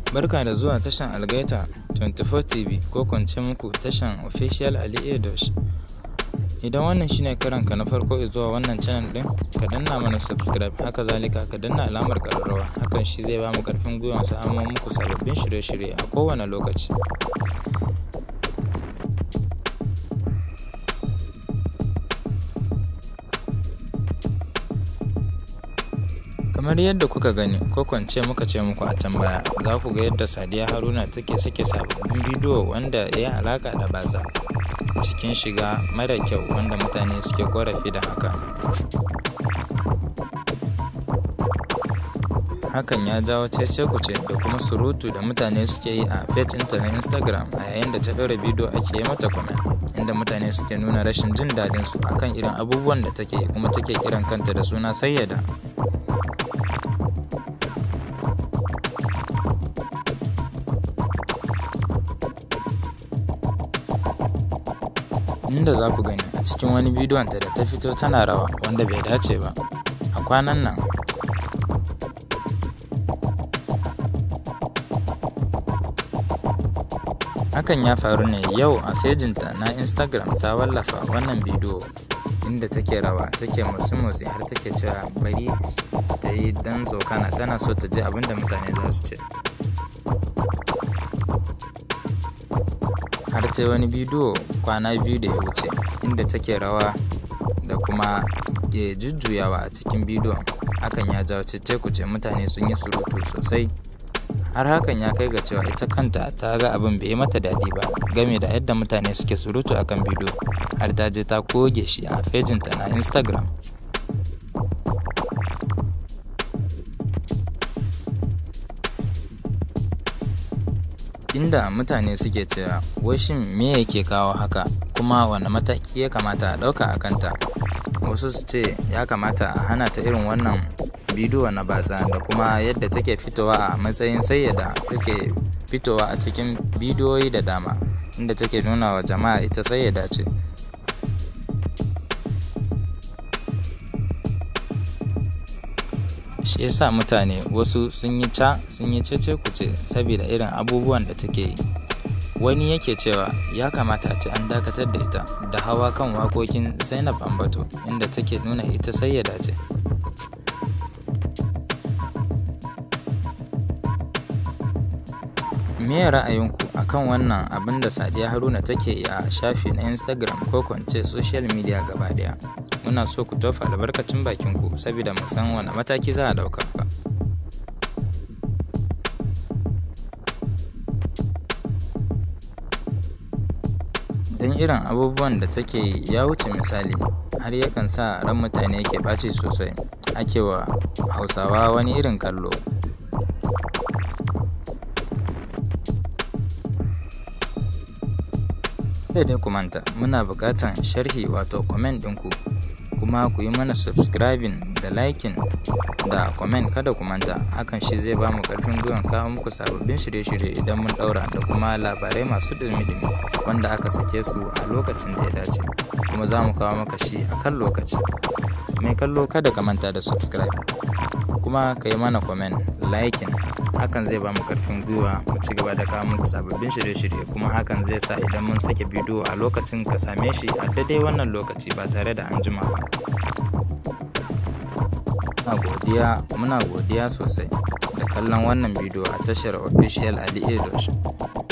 Barka da zuwa tashan Algaita 24 TV ko kwance muku tashan Official Ali Edosh. Idan wannan shine karanka na farko zuwa wannan channel din, ka danna mana subscribe haka zalika ka danna alamar ƙararrawa hakan shi zai bamu ƙarfin gwiwa samun muku sababbin shirye-shirye a kowane lokaci. kamar yadda kuka gani ko kwance muka ce muku a can baya za ku ga yadda sadiya haruna take sake sababbin bidiyo wanda ya yi alaka da batsa cikin shiga mara kyau wanda mutane suke korafi da haka hakan ya jawo cece kuce da kuma surutu da mutane suke yi a page ɗinta na instagram a yayin da ta ɗora bidiyo ake yi mata comment inda mutane suke nuna rashin jin daɗin su akan irin abubuwan da take kuma take kiran kanta da suna sayyada inda za ku gani a cikin wani bidiyonta da ta fito tana rawa wanda bai dace ba a kwanan nan hakan ya faru ne yau a fejinta na instagram ta wallafa wannan bidiyo inda take rawa take motsi-motsi har take cewa bari ta yi dan tsokana tana so ta ji abinda mutane za su ce har ta wani bidiyo kwana biyu da ya wuce inda take rawa da kuma ya jujjuyawa a cikin bidiyon hakan ya jawo cece kuce mutane sun yi surutu sosai har hakan ya kai ga cewa ita kanta ta ga abin bai yi mata daɗi ba game da yadda mutane suke surutu akan bidiyo har ta je ta goge shi a fejinta na instagram inda mutane suke cewa wai shin me yake kawo haka kuma wane mataki ya kamata a ɗauka a kanta wasu su ce ya kamata a hana ta irin wannan bidiyo na batsa da kuma yadda take fitowa a matsayin sayyada take fitowa a cikin bidiyoyi da dama inda take nuna wa jama'a ita sayyada ce shi yasa mutane wasu sun yi ca sun yi cece kuce saboda irin abubuwan da take yi wani yake cewa ya kamata a ce an dakatar da ita da hawa kan wakokin zainab ambato inda take nuna ita sayyada ce me ra'ayinku akan wannan abin da sadiya haruna take a shafi na instagram ko kwance social media gaba daya muna so ku tofa albarkacin bakinku saboda mu san wani mataki za a dauka don irin abubuwan da take yi ya wuce misali har yakan sa ran mutane ke ɓaci sosai ake wa hausawa wani irin kallo sai dai ku manta muna buƙatan sharhi wato comment ɗinku kuma ku yi mana subscribing da liking da comment kada ku manta hakan shi zai ba mu ƙarfin gwiwan kawo muku sababbin shirye-shirye idan mun ɗaura da kuma labarai masu dumi-dumi wanda aka sake su a lokacin da ya dace kuma za mu kawo maka shi a kan lokaci mai kallo kada ka manta da subscribe kuma ka yi mana comment liking hakan zai ba mu karfin gwiwa mu ci gaba da kawo muku sababbin shirye-shirye kuma hakan zai sa idan mun sake bidiyo a lokacin ka same shi a daidai wannan lokaci ba tare da an jima ba muna godiya muna godiya sosai da kallon wannan bidiyo a tashar official ali edosh